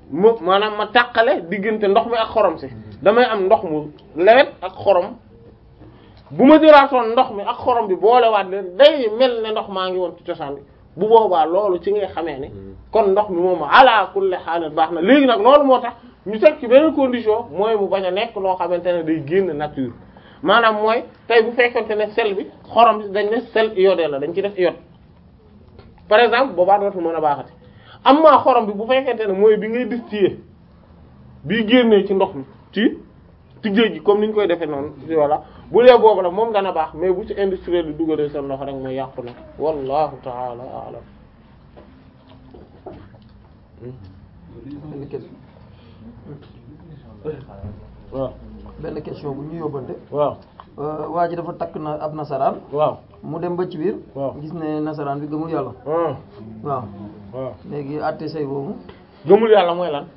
mu maanaam ma tàqale diggante ndox mi ak xorom si damay am ndox mu lewet ak xorom bu ma jëlaatoon ndox mi ak xorom bi boolewaat leen day mel ne ndox maa ngi woon ci cosaan bi bu boobaa loolu ci ngay xamee ne kon ndox mi moom ala kulli haal baax na léegi nag loolu moo tax ñu teg ci beneen condition mooy mu bañ a nekk loo xamante ne day génn nature maanaam mooy tey bu fekkente ne sel bi xorom si dañ ne sel iodé la dañ ci def iode par exemple boobaa dootu mën a baaxati am maa xorom bi bu fekkente ne mooy bi ngay distiller bii génnee ci ndox mi ci ci géej gi comme ni ñu koy defee noonu voilà bu dee boobu nag moom dana baax mais bu ci industriel di dugalee seen loxo rek mooy yàqu na wallahu taala alam benn question waaw benn question bu ñu yóbbante waaw waa ji dafa takk na ab nasaraan waaw mu dem ba ci biir waaw gis ne nasaraan bi gëmul yàlla ah waaw waaw léegi àtte say boobu gëmul yàlla mooy lan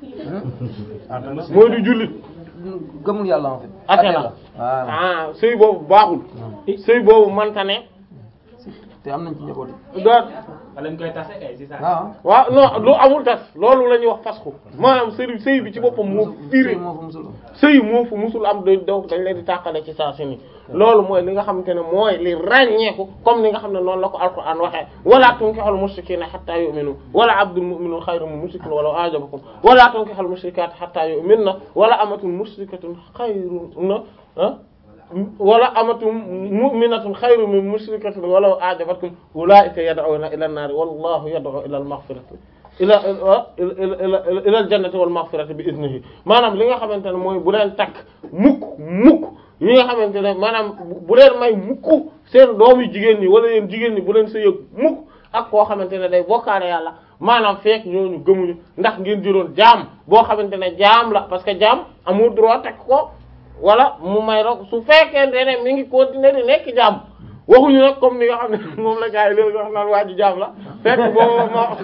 mooy du jullit gëmul yàlla en fait ate Athée la voilà ah sëy boobu baaxul sëy boobu manta ne te am nañ ci njaboot yi doot lañ koy tase kay si saa. waaw waaw non lu amul tas loolu la ñuy wax fasxu maanaam sëy sëy bi ci boppam moo firi moo fa musul sëy moo fu musul am da daw dañ leen di tàqale ci saa si ni loolu mooy li nga xamante ne mooy li ràññeeku comme ni nga xam ne noonu la ko alquran waxee wala tunkihul mushrikina hatta yu'minu wala abdul mu'minun khayrun min mushrikin walaw a'jabakum wala tunkihul mushrikati hatta yu'minna wala amatun mushrikatun khayrun ah wala amatun mu'minatun khayrun min mushrikatin walaw a'jabatkum ulaika yad'una ila an-nar wallahu yad'u ila al-maghfirati ila ila ila al jannati wal maghfirati bi iznihi maanaam li nga xamante ne mooy bu leen takk mukk mukk yi nga xamante ne maanaam bu leen may mukk seen doomu jigéen ñi wala yéen jigéen ñi bu leen sëyëg mukk ak koo xamante ne day bokkaale yàlla maanaam fekk ñooñu gëmuñu ndax ngeen jëloon jaam boo xamante ne jaam la parce que jaam amul droit takk ko wala mu may rek su fekkente ne mi ngi continuer di nekk jaam waxuñu nag comme ni nga xam ne moom la gars yi léegi wax naan waa ji jaam la fekk boobu ma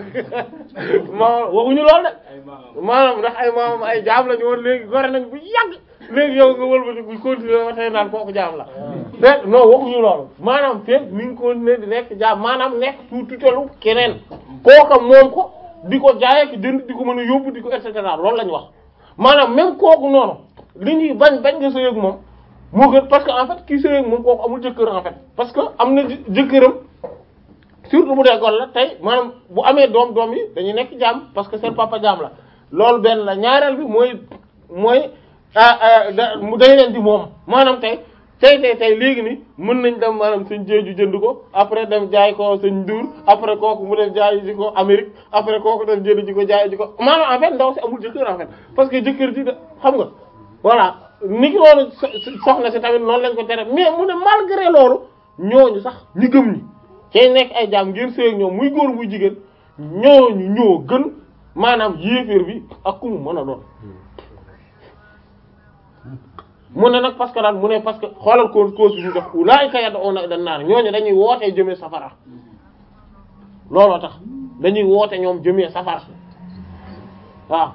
ma waxuñu lool de maanaam ndax ay maamam ay jaam la ñu woon léegi gore nañ bu yàgg léegi yow nga wëlbati bu continuer ba tey naan kooku jaam la fekk non waxuñu loolu maanaam fekk mi ngi continuer di nekk jaam maanaam nekk sous tutelle keneen kooka moom ko di ko jaay ak jënd di ko mën a yóbbu di ko et cetera loolu la ñu wax maanaam même kooku noonu li ñuy bañ bañ nga sëy ak moom moo gën parce que en fait kii sëy ak moom kooku amul jëkkër en fait parce que am na jë- jëkkëram surtout bu dee gol la tey maanaam bu amee doom doom yi dañuy nekk jaam parce que seen papa jaam la loolu benn la ñaareel bi mooy mooy da mu dañ leen di moom maanaam tey tey tey tey léegi ni mën nañ dem maanaam sëñ jeeju jënd ko après dem jaay ko sëñ Ndour après kooku mu dem jaay ji ko Amérique après kooku dem jënd ji ko jaay ji ko maanaam en fait ndaw si amul jëkkër en fait parce que jëkkër ji da xam nga voilà ni ki loolu soxna si tamit noonu lañ ko tere mais mu ne malgré loolu ñooñu sax ñi gëm ñi cay nekk ay jaam ngeen sëy ak ñoom muy góor muy jigéen ñooñu ñoo gën maanaam yéeféer bi ak ku mu mën a doon mu ne nag parce que daal mu ne parce que xoolal cause cause bi ñu def ulaa'ika yad'una ila an-nar ñooñu dañuy wootee jëmee safara looloo tax dañuy woote ñoom jëmee safara waaw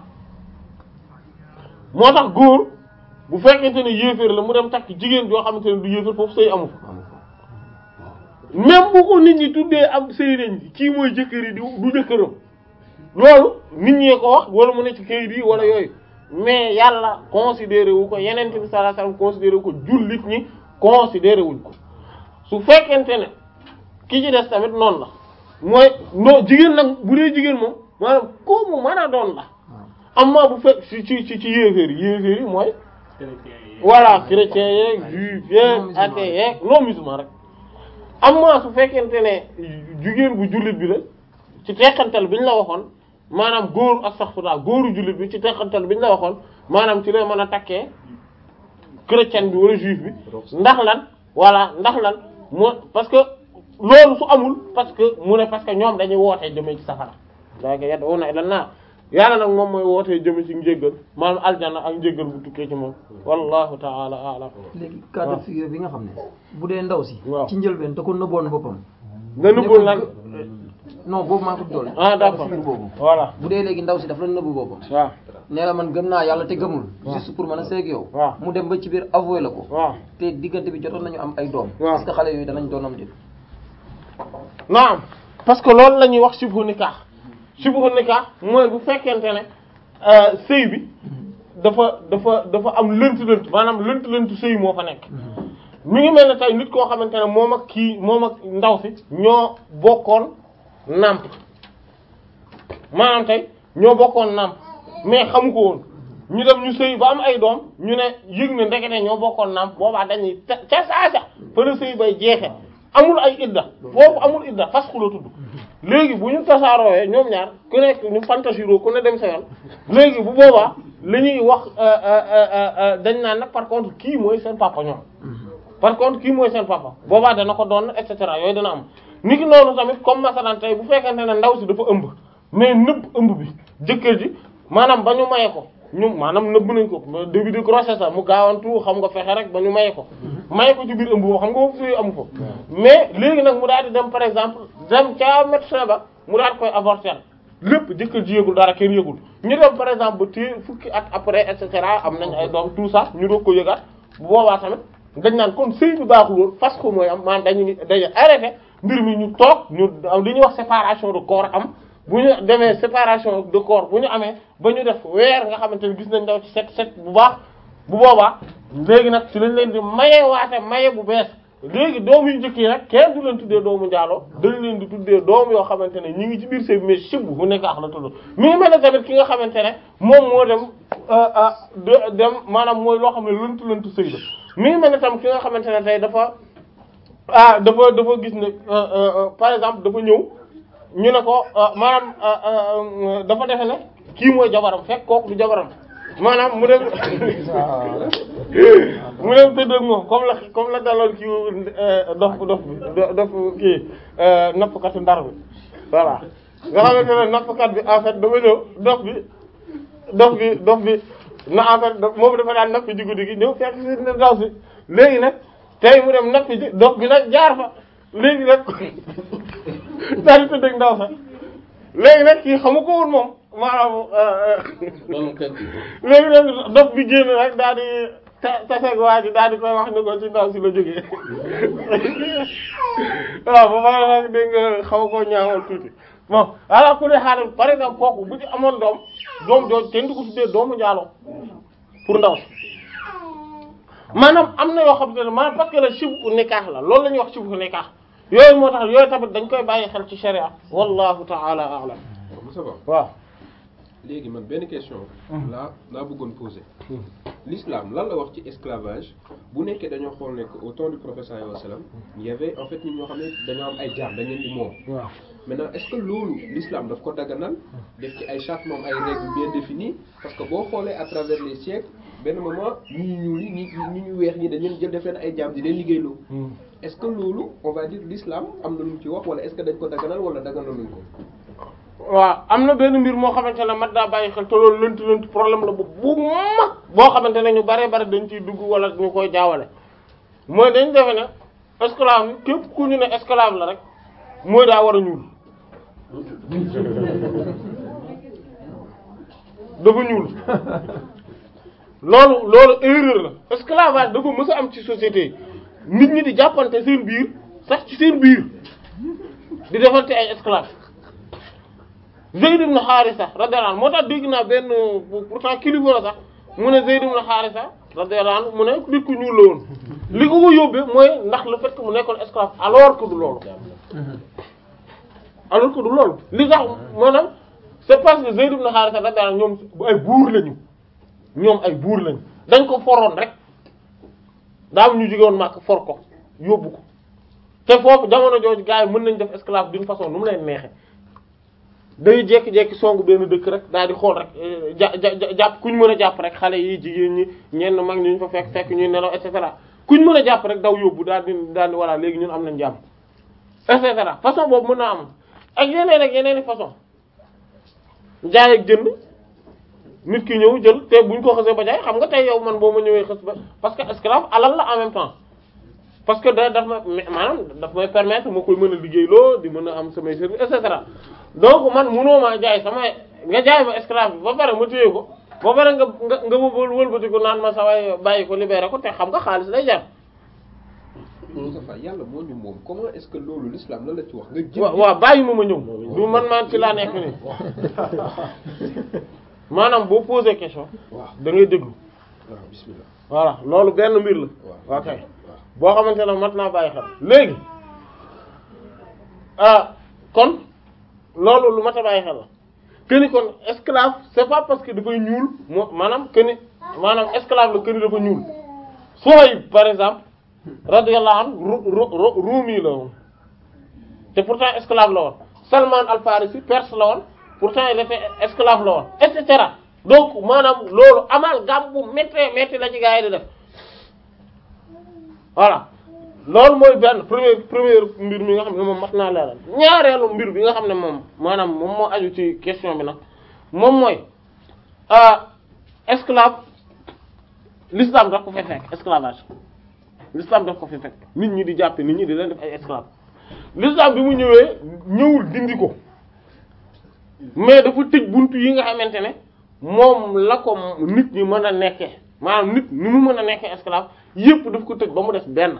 moo tax góor bu fekkente ne yéeféer la mu dem takk jigéen joo xamante ne du yéeféer foofu sëy amu fa même bu ko nit ñi tuddee am sëy nañ kii mooy jëkkër yi di du jëkkëram loolu nit ñee ko wax wala mu ne ci kayit yi wala yooyu mais yàlla considéré wu ko yeneen bi sallallahu alayhi wasallam considéré wu ko jullit ñi considéré wuñ ko su fekkente ne ki ci des tamit noonu la mooy non jigéen nag bu dee jigéen moom maanaam ko mu mën a doon la amma bu fekk ci ci ci ci yéeféer yi yéeféer yi mooy voilà chrétien yeeg juif yeeg athée yeeg non musulman rek amma su fekkente ne jigéen bu jullit bi la ci teqantal bi ñu la waxoon maanaam góor astaghfirullah góoru jullit bi ci teqantal bi ñu la waxoon maanaam ci lay mën a takkee chrétien bi wala juif bi ndax lan voilà ndax lan moo parce que loolu su amul parce que mu ne parce que ñoom dañuy wootee jëmee ci safara daa ko yedd wona ila naar yàlla nag moom mooy wootee jëme ci njéggal maanaam aljana ak njéggal bu tukkee ci moom wallahu ta'ala a'lam léegi cas de figure bi nga xam ne bu dee ndaw si waaw ci njëlbeen da ko nëbboon boppam nga nëbbul lan non boobu maa ko doole ah d'accord figure boobu voilà bu dee léegi ndaw si dafa la nëbbu boppam waaw nee la man gëm naa yàlla te gëmul juste pour mën a seeg yow waaw mu dem ba ci biir avoué la ko waaw te diggante bi jotoon nañu am ay doom waaw est-ce que xale yooyu danañ doonam dit naam parce que loolu la ñuy wax shibhu nikah shibhu nikah mooy bu fekkente ne sëy bi dafa dafa dafa am lënt-lënt maanaam lënt-lënt sëy moo fa nekk mi ngi mel ne tey nit koo xamante ne moom ak kii moom ak ndaw si ñoo bokkoon nàmp maanaam tey ñoo bokkoon nàmp mais xamu ko woon ñu dem ñu sëy ba am ay doom ñu ne yëg ne ndekete ñoo bokkoon nàmp boobaa dañuy ca ca saasa fa la sëy bay jeexe amul ay idda foofu amul idda fas ku la tudd léegi bu ñu tasaaroowee ñoom ñaar ku nekk ñu fantasiro ku ne dem sa yoon léegi bu boobaa li ñuy wax dañ naan nag par contre kii mooy seen papa ñoom par contre kii mooy seen papa boobaa dana ko doon et cetera yooyu dana am ni ki noonu tamit comme masalan tey bu fekkente ne ndaw si dafa ëmb mais nëbb ëmb bi jëkkër ji maanaam ba ñu maye ko ñu maanaam nëbb nañ ko début de grossesse la mu gaawantu xam nga fexe rek ba ñu maye ko maye ko ci biir ëmb boobu xam nga foofu suy amu ko mais léegi nag mu daal di dem par exemple dem ca médecin ba mu daal koy avorter lépp jëkkër ji yëgul dara kenn yëgul ñu dem par exemple ba téye fukki at après et cetera am nañ ay doom tout ça ñu doog ko yëgaat bu boobaa tamit dañ naan kon sëy bi baaxul woon parce que mooy am maanaam dañuy dañuy arrêté mbir mi ñu toog ñu am li ñuy wax séparation de corps am bu ñu demee séparation de corps bu ñu amee ba ñu def weer nga xamante ne gis nañ daw ci set set bu baax bu boobaa léegi nag ci lañ leen di maye waate maye bu bees léegi doom yu njëkk yi nag kenn du leen tuddee doomu njaaloo dañ leen di tuddee doom yoo xamante ne ñi ngi ci biir sëy bi mais sib bu nekk ax la tudd mi ngi mel ne tamit ki nga xamante ne moom moo dem dem maanaam mooy loo xam ne lëntu lëntu sëy la mi ngi mel ne tam ki nga xamante ne tey dafa ah dafa dafa gis ne par exemple dafa ñëw ñu ne ko maanaam dafa defe ne kii mooy jabaram fekk kooku du jabaram maanaam mu dem mu dem tëdd ak moom comme la comme la daloon kii dof dof bi dof kii nappkatu ndar bi voilà nga xamante ne nappkat bi en fait dafa ñëw dof bi dof bi dof bi na en fait moom dafa daan nappi ji guddi gi ñëw fekk si ne daw si léegi nag tey mu dem nappi ji dof bi nag jaar fa léegi nag daal di tëdd ak ndaw sa léegi nag kii xamu ko woon moom maanaam léegi nag dof bi génn rek daal di taseeg waa ji daal di koy wax ni ko ci ndaw si la jógee waaw ba pare nag dégg nga xaw koo ñaawal tuuti bon ala ku ne xaaral par exemple kooku bu ci amoon doom doom jooju kenn du ko tuddee doomu njaaloo pour ndaw si maanaam am na yoo xam ne maanaam parce que la shibhu nikah la loolu la ñuy wax shibhu nikah yooyu moo tax yooyu tamit dañ koy bàyyi xel ci sharia wallahu ta'ala a'lam Moussa Ba waaw léegi man benn question laa laa bëggoon poser l'islam lan la wax ci esclavage bu nekkee dañoo xool ne que au temps du prophète sallallahu alayhi wa sallam il y avait en fait nit ñoo xam ne dañoo am ay jaam dañ leen di moom waaw maintenant est-ce que loolu l'islam daf ko daganal def ci ay charte moom ay règles bien définies parce que boo xoolee à travers les siècles benn moment ñi ñu ñuul ñi ñi ñu weex ñi dañ leen jël def leen ay jaam di leen liggéeyloo est-ce que loolu on va dire l'islam am na lu mu ci wax wala est-ce que dañ ko daganal wala daganaluñ ko waaw am na benn mbir moo xamante ne mat daa bàyyi xel te loolu lënt lënt problème la bu bu mag boo xamante ne ñu bare bare dañ ciy dugg wala ñu koy jaawale mooy dañ defe ne esclave yi képp ku ñu ne esclave la rek mooy daa war a ñuul dafa ñuul loolu loolu erreur la esclavage dafa mës a am ci société yi nit ñi di jàppante seen biir sax ci seen biir di defante ay esclave Zayd ibn Haarisa radiyallahu anhu moo tax dégg naa benn pourtant kilifa la sax mu ne Zayd ibn Haarisa radiyallahu anhu mu ne nit ku ñuul la woon li ko ko yóbbee mooy ndax le fait que mu nekkoon esclave alors que du loolu alors que du loolu li tax maanaam c'est parce que Zayd ibn Haarisa radiyallahu anhu ñoom ay buur lañu ñoom ay buur lañu dañ ko foroon rek daam ñu jógewoon màkk for ko yóbbu ko te foofu jamono jooju gars yi mën nañ def esclave d'une façon nu mu leen neexe day jékki-jékki songu benn dëkk rek daal di xool rek ja ja jàpp kuñ mën a jàpp rek xale yi jigéen ñi ñenn mag ñu ñu fa fekk fekk ñuy nelaw et cetera kuñ mën a jàpp rek daw yóbbu daal di daal di voilà léegi ñun am nañ jàmm et cetera façon boobu mën naa am ak yeneen ak yeneen i façon jaay ak jënd nit ki ñëw jël te buñ ko xasee ba jaay xam nga tey yow man boo ma ñëwee xës ba parce que esclave alal la en même temps parce que da daf ma maanaam daf may permettre ma koy mën a liggéeyloo di mën a am samay service et cetera donc man munoo maa jaay sama nga jaay ma esclave bi ba pare ma téye ko ba pare nga nga nga wël wëlbati ko naan ma saway bàyyi ko libéré ko te xam nga xaalis lay jar. Moustapha yàlla moo ñu moom comment est-ce que loolu l'islam lan la ci wax nga jël waaw waaw bàyyi ma ma ñëw du man maan ci laa nekk nii maanaam boo posé question waaw da ngay déglu waaw bismillah voilà loolu benn mbir la waaw ok boo xamante ne mat naa bàyyi xel léegi ah kon loolu lu mat a bàyyi xel la que ni kon esclave c'est pas parce que dafay ñuul moo maanaam que ni maanaam esclave la que ni dafa ñuul Suhayb par exemple radiyallahu anhu ru ru ru ruumi la woon te pourtant esclave la woon Salman al-Farisi perse la woon pourtant il était esclave la woon et cetera donc maanaam loolu amal gam bu méttee métti la ci gaa yi di def voilà loolu mooy benn premier premier mbir mi nga xam ne moom mat naa leeral ñaareelu mbir bi nga xam ne moom maanaam moom moo aju ci question bi nag moom mooy ah esclave l'islam daf ko fi fekk esclavage l'islam daf ko fi fekk nit ñi di jàppe nit ñi di leen def ay esclave l'islam bi mu ñëwee ñëwul dindi ko mais dafa tëj buntu yi nga xamante ne moom la ko nit ñi mën a nekkee maanaam nit ni mu mën a nekkee esclave yépp daf ko tëj ba mu des benn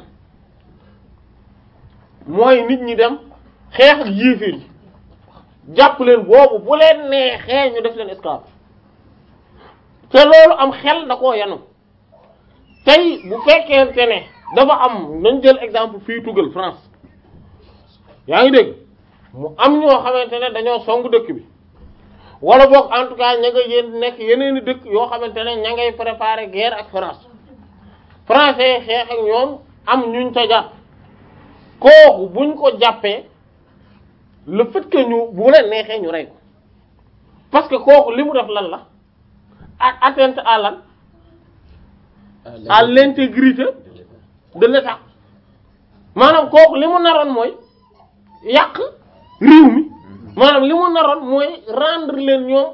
mooy nit ñi dem xeex ak yéeféer yi jàpp leen boobu bu leen neexee ñu def leen esclave te loolu am xel da koo yanu tey bu fekkente ne dafa am nañ jël exemple fii tugal France yaa ngi dégg mu am ñoo xamante ne dañoo song dëkk bi wala boog en tout cas ña nga yéen nekk yeneeni dëkk yoo xamante ne ña ngay préparer guerre ak France français yi xeex ak ñoom am ñuñ ca jàpp kooku buñ ko jàppee le fait que ñu bu leen neexee ñu rey ko parce que kooku li mu def lan la ak atteinte à lan à l'intégrité de l'État maanaam kooku li mu naroon mooy yàq réew mi maanaam li mu naroon mooy rendre leen ñoom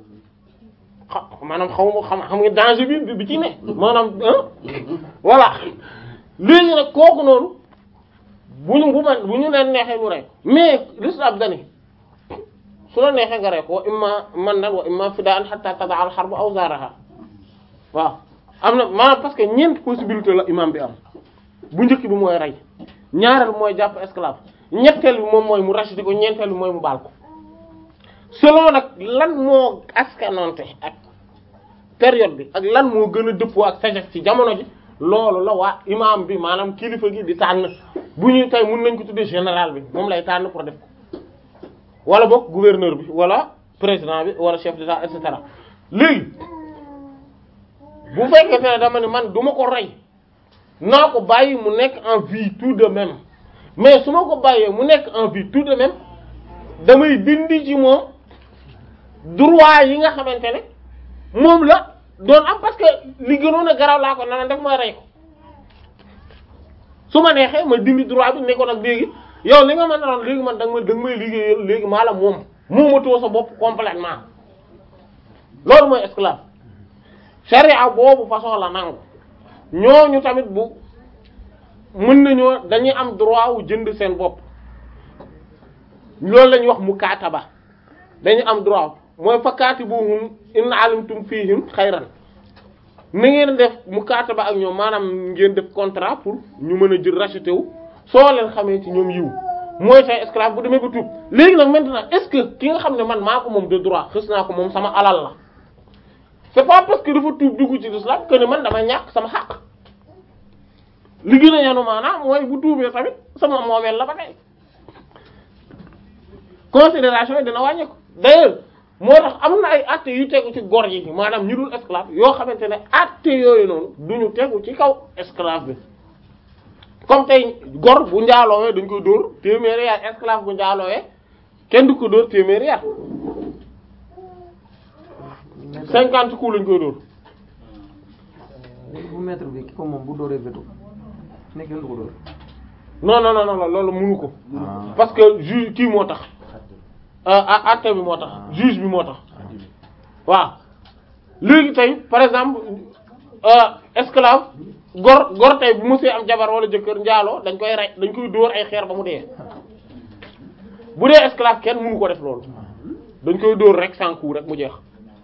xa maanaam xaw ma xam xam nga danger bi bi ci ne maanaam ah voilà léegi nag kooku noonu bu ñu bu man bu ñu leen neexee ñu rey mais l'islam dani su la neexee nga rey ko wa imma man nan wa imma fidaan hatta tada al harb awzaraha waaw am na maanaam parce que ñeent possibilité la imam bi am bu njëkk bi mooy rey ñaareel bi mooy jàpp esclave ñetteel bi moom mooy mu racheter ko ñeenteel bi mooy mu baal ko selon nag lan moo askanonte ak période bi ak lan moo gën a dëppoo ak sagesse ci jamono ji loolu la waa imam bi maanaam kilifa gi di tànn bu ñuy tey mun nañ ko tuddee général bi moom lay tànn pour def ko wala boog gouverneur bi wala président bi wala chef d'état et cetera léegi bu fekkente ne dama ne man du ma ko rey naa ko bàyyi mu nekk en vie tout de même mais su ma ko bàyyee mu nekk en vie tout de même damay dindi ci moom droit yi nga xamante ne moom la doon am parce que li gënoon a garaw laa ko nana def mooy rey ko su ma neexee ma dindi droit bi ne ko nag léegi yow li nga mën a doon léegi man da nga may da nga may liggéeyal léegi maa la moom moomatoo sa bopp complètement loolu mooy esclave charia boobu façon la nangu ñooñu tamit bu mën nañoo dañuy am droit wu jënd seen bopp loolu la ñuy wax mukaataba dañuy am droit mooy fa kaatibuhum in alimtum fihim xayran na ngeen def mukaataba ak ñoom maanaam ngeen def contrat pour ñu mën a jël racheter wu soo leen xamee ci ñoom yiw mooy say esclave bu demee ba tuub léegi nag maintenant est-ce que ki nga xam ne man maa ko moom de droit xës naa ko moom sama alal la c'est pas parce que dafa tuub dugg ci l'islam que ne man dama ñàkk sama xaq li gën a yanu maanaam mooy bu tuubee tamit sama moomeel la ba tey considération yi dina wàññeeku d'ailleurs moo tax am na ay actes yu tegu ci gor yi maanaam ñu dul esclave yoo xamante ne actes yooyu noonu duñu tegu ci kaw esclave bi comme tey gor bu njaaloowee dañ koy dóor téeméeri yar esclave bu njaaloowee kenn du ko dóor téeméeri yar cinquante coups lañ koy dóor léegi bu maître bi ki ko moom bu dóoree veto nekk kenn du ko dóor. non non non non loolu mënu ko ah parce que juge kii moo tax ah acte bi moo tax juge bi moo tax waaw léegi tey par exemple euh, esclave gor gor tey bu mësee am jabar wala jëkkër njaaloo dañ koy rey dañ koy dóor ay xeer ba mu dee bu dee esclave kenn mënu ko def loolu dañ koy dóor rek sans coup rek mu jeex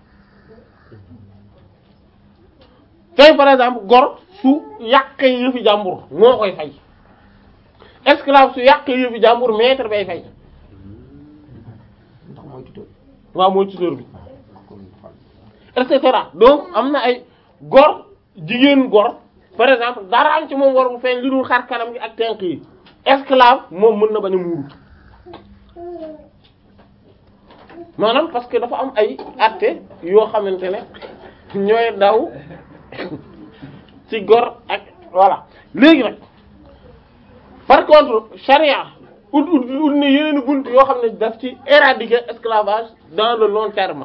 tey par exemple gor su yàqee yëfi jàmbur moo koy fay esclave su yàqee yëfi jàmbur maître bay fay ndax mooy tuteur waaw mooy tuteur bi kon et cetera donc am na ay gor jigéen gor par exemple dara am ci moom warul feeñ li dul xar kanam gi ak tenk yi esclave moom mën na bañ a muuru maanaam parce que dafa am ay atte yoo xamante ne ñooy daw ci gor ak voilà léegi nag par contre charia ut ut ut ne yeneen bunt yoo xam ne daf ci éradiquer esclavage dans le long terme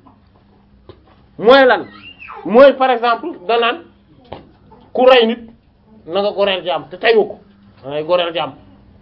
mooy lan mooy par exemple danaan ku rey nit na nga goreel jaam te tayu ko da ngay goreel jaam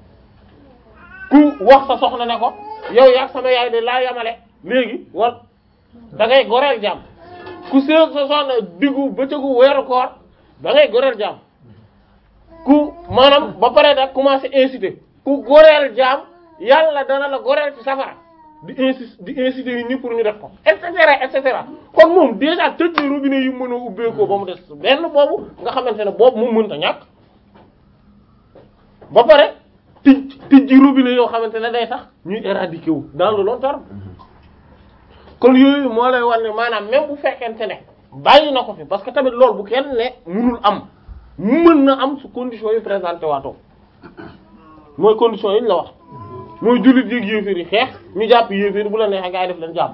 ku wax sa soxna ne ko yow yaag sama yaay de laa yamale léegi war da ngay goreel jaam ku seeg sa soxna diggu bëccëgu weeru koor da ngay goreel jaam ku maanaam ba pare da commencé inciter ku goreel jaam yàlla dana la goreel ci safara di insi di inciter nit ñi pour ñu def ko et cetera et cetera kon moom déjà tëj na robinet yu mën a ubbeekoo ba mu des benn boobu nga xamante ne boobu moom mënta ñàkk ba pare tij tijji robinet yoo xamante ne day tax ñuy éradiquer wu dans le long terme kon yooyu moo lay wan ne maanaam même bu fekkente ne bàyyi na ko fi parce que tamit loolu bu kenn ne mënul am mën na am su conditions yi présenté waatoo mooy conditions yi ñu la wax mooy jullit yéeg yéeféer yi xeex ñu jàpp yéeféer bu la neexee gaa yi def leen jàpp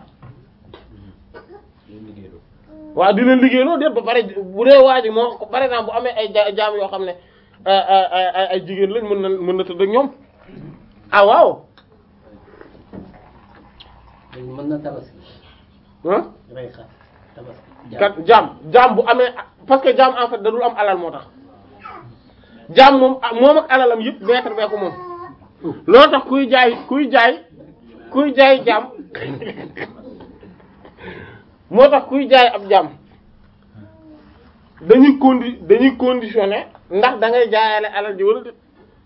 waaw di leen liggéeyloo déet ba pare bu dee waa ji moo par exemple bu amee ay ja- jaam yoo xam ne ay ay ay jigéen lañ mën na mën na tëdd ak ñoom ah waaw mën na tabaski ah rey xar tabaski kat jaam jaam bu amee parce que jaam en fait da dul am alal moo tax jaam moom ah moom ak alalam yëpp maître bee ko moom loolu tax kuy jaay kuy jaay kuy jaay jaam moo tax kuy jaay ab jaam dañuy condi dañuy conditionné ndax da ngay jaayale alal ji wala déet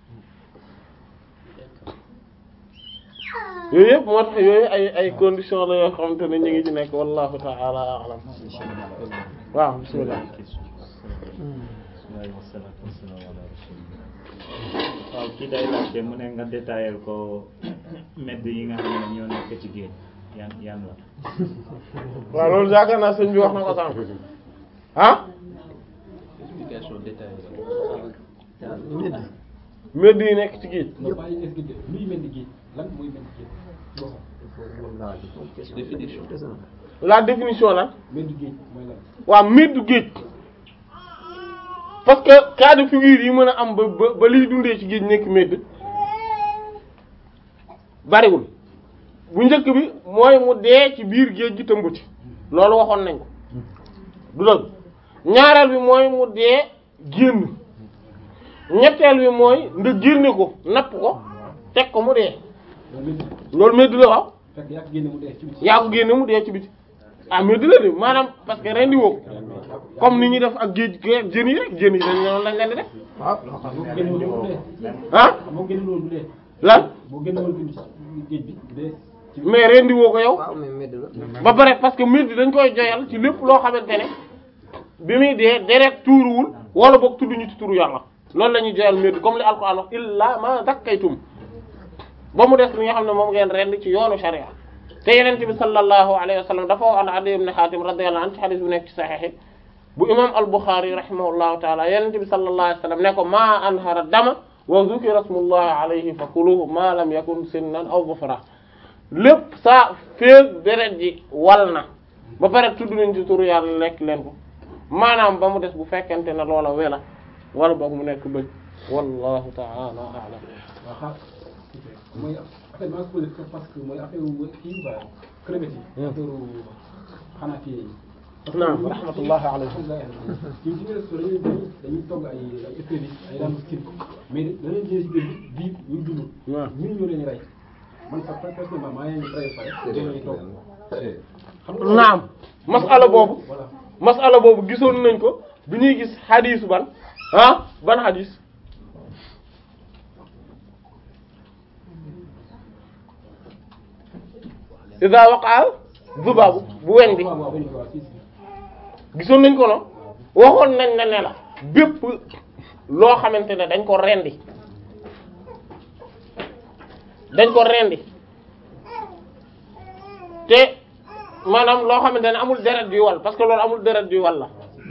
yooyu yëpp moo tax yooyu ay ay conditions la yoo xamante ne ñu ngi ci nekk wallahu ta'ala a'lam waaw bismillah waaw kii day laajte mu ne nga détaillé ko medd yi nga xam ne ñoo nekk ci géej yan yan la waaw loolu yaakaar naa sëñ bi wax na ko sànq ah explication détaillée medd yi nekk ci géej nga bàyyi expliqué luy mel ni géej lan mooy mel ni géej définition la définition la mel ni géej mooy lan waaw meddu géej parce que cas de figure yi mën a am ba ba ba liy dundee ci géej nekk medd bariwul bu njëkk bi mooy mu dee ci biir géej gi tëmb ci loolu waxoon nañ ko du dëgg ñaareel bi mooy mu dee génn ñetteel bi mooy nga génne ko napp ko teg ko mu dee loolu mel ni loolu medd la waaw fekk yaa ko génne mu dee ci biti yaa ko génne mu dee ci biti ah medd la de maanaam parce que rendi woo ko comme ni ñuy def ak géej géej jën yi rek jën yi dañ noonu lañ leen di def boo génne woon mu dee ah boo génne woon mu dee lan boo génne woon ci géej bi mu dee ci mais rendi woo ko yow waaw mais medd la ba pare parce que medd dañ koy joyal ci lépp loo xamante ne bi muy dee deret tuuruwul wala boog tudduñu ci turu yàlla loolu la ñuy joyal medd comme li alquran wax illa ma zakkaytum ba mu des li nga xam ne moom ngeen rend ci yoonu sharia te yenente bi sallallahu alayhi wa sallam dafa wax an Adiy ibn Hatim radiyallahu anhu ci hadith bu nekk ci sahih bu imam al-Bukhari rahimahullahu taala yenente bi sallallahu alayhi wa sallam ne ko ma anhara dama wa dhukira ismullahi alayhi fa kuluhu ma lam yakun sinnan aw zufra lépp saa féeg deret ji wal na ba pare tudd nañ ci turu yàlla lekk leen ko maanaam ba mu des bu fekkente ne loola wela wala boog mu nekk bëj wallahu ta'ala a'lam waaw xaar mooy affaire maa ngi posé parce que mooy affaire kii quoi crevette yi affaire xanaa kii yi naam rahmatullahi alayhi ci ci biir dañuy dañuy dañuy togg ay ay épices ay langoustine mais da leen jëlee ci géej gi bii ñuy dund waaw ñun ñoo leen rey man sax personnellement maa ngi rey pare ñoo leen togg xam nga naam masala boobu voilà masala boobu gisoon nañ ko bi ñuy gis xadiisu ban ah ban xadiis ida waqaal zubaabu bu weñ bi waaw waaw waaw waaw si si gisoon nañ ko no waxoon nañ la ne la bépp loo xamante ne dañ ko rendi dañ ko rendi te maanaam loo xamante ne amul deret juy wal parce que loolu amul deret juy wal la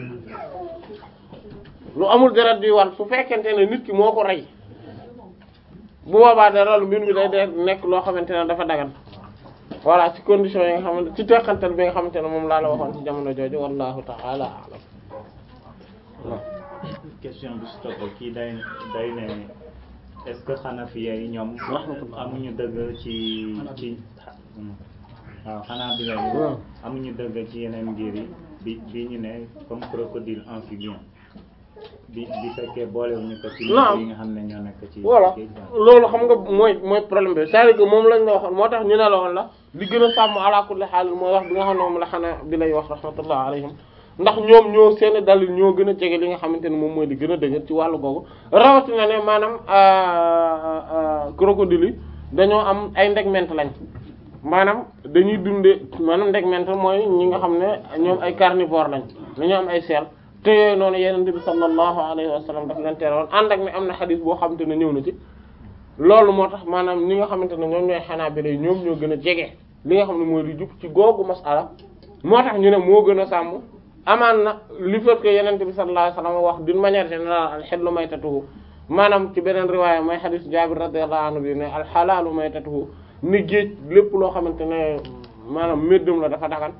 lu amul deret juy wal su fekkente ne nit ki moo ko rey bu boobaa dara lu mbir mi day day nekk loo xamante ne dafa dagan voilà ci condition yi nga xamante ci teqantal bi nga xamante ne moom laa la waxoon ci jamono jooju wallahu ta'ala a'lam question bi si topp kii day day ne est-ce que Hanafiya yi ñoom amuñu dëgg ci ci waaw xanaa bi lay amuñu dëgg ci yeneen ngir yi bi bi ñu ne comme crocodile amphibien bi bi fekkee boolewuñu ko ci Naam. yi nga xam ne ñoo nekk ci voilà géej gi. loolu xam nga mooy mooy problème bi c'est-à-dire que moom lañ la waxoon moo tax ñu ne la woon la li gën a sàmm ala kulli xaal mooy wax bi nga xam ne moom la xanaa bi lay wax rahmatullah alayhim ndax ñoom ñoo seen dalil ñoo gën a jege li nga xamante ne moom mooy di gën a dëgër ci wàllu googu rawatina ne maanaam euh, euh, crocodile yi dañoo am ay ndegment lañ maanaam dañuy dunde maanaam ndegment mooy ñi nga xam ne ñoom ay carnivore lañ dañoo am ay seel te yooyu noonu yenente bi sallallahu alayhi wa sallam daf leen tere woon ànd ak ne am na xadis boo xamante ne ñëw na ci loolu moo tax maanaam ñi nga xamante ne ñoom ñooy xanaa bi ñoom ñoo gën a jege li nga xam ne mooy lu jub ci googu masala moo tax ñu ne moo gën a sàmm amaan na li fait que yenente bi sallallahu alayhi wa sallam wax d'une manière générale al hillu maytatuhu maanaam ci beneen riwaaya mooy xadis Jaabir radiyallahu anhu bi ne al halaalu maytatuhu ni géej lépp loo xamante ne maanaam méddum la dafa dagan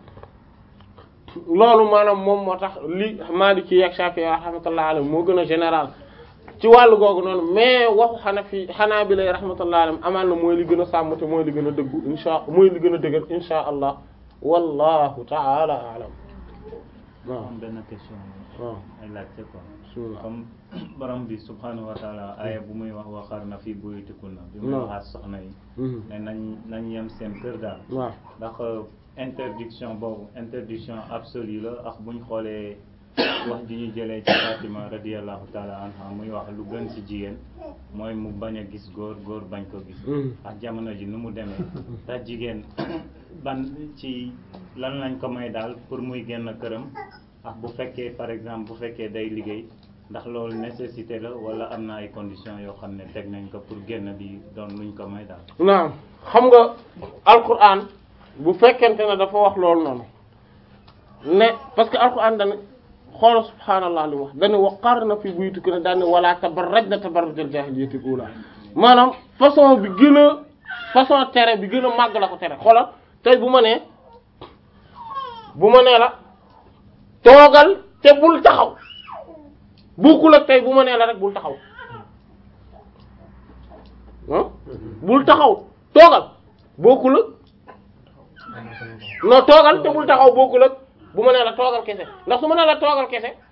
loolu maanaam moom moo tax li Maliki ak Shafi'i rahmatullahi alayhi moo gën a général ci wàllu googu noonu mais waxu Hanafi Hanabila rahmatullahi alayhim amaan na mooy li gën a sàmm te mooy li gën a dëggu insha mooy li gën a dëgër insha allah wallahu ta'ala a'lam waaw am benn question waaw ay laajte quoi bismillah comme borom bi subhanahu wa taala aaya bu muy wax waxar na fi buyutikunna bi muy Non. waxaat soxna yi Mhm. ne nañ nañ yem seen kër daal waaw ndax interdiction boobu interdiction absolue la ak buñ xoolee wax ji ñu jëlee ci Fatima radiyallahu taala anha muy wax lu gën ci jigéen mooy mu bañ a gis góor góor bañ ko gis Mhm. ak jamono ji nu mu demee te jigéen ban ci lan lañ ko may daal pour muy génn këram ak bu fekkee par exemple bu fekkee day liggéey ndax loolu nécessité la wala am na ay conditions yoo xam ne teg nañ ko pour génn bi doon luñ ko may daal naam xam nga alquran bu fekkente ne dafa wax loolu noonu ne parce que alquran dana xoola subhaanallah li mu wax dane waqarna fi buyutikunna daane wala tabarrajna tabarrujal jaahiliyyati ula maanaam façon bi gën a façon tere bi gën a màgg la ko tere xoolal tey bu ma nee bu ma nee la toogal te bul taxaw bokkul ak tey bu ma nee la rek bul taxaw ah bul taxaw toogal bokkul ak non toogal te bul taxaw bokkul ak bu ma nee la toogal kese ndax su ma nee la toogal kese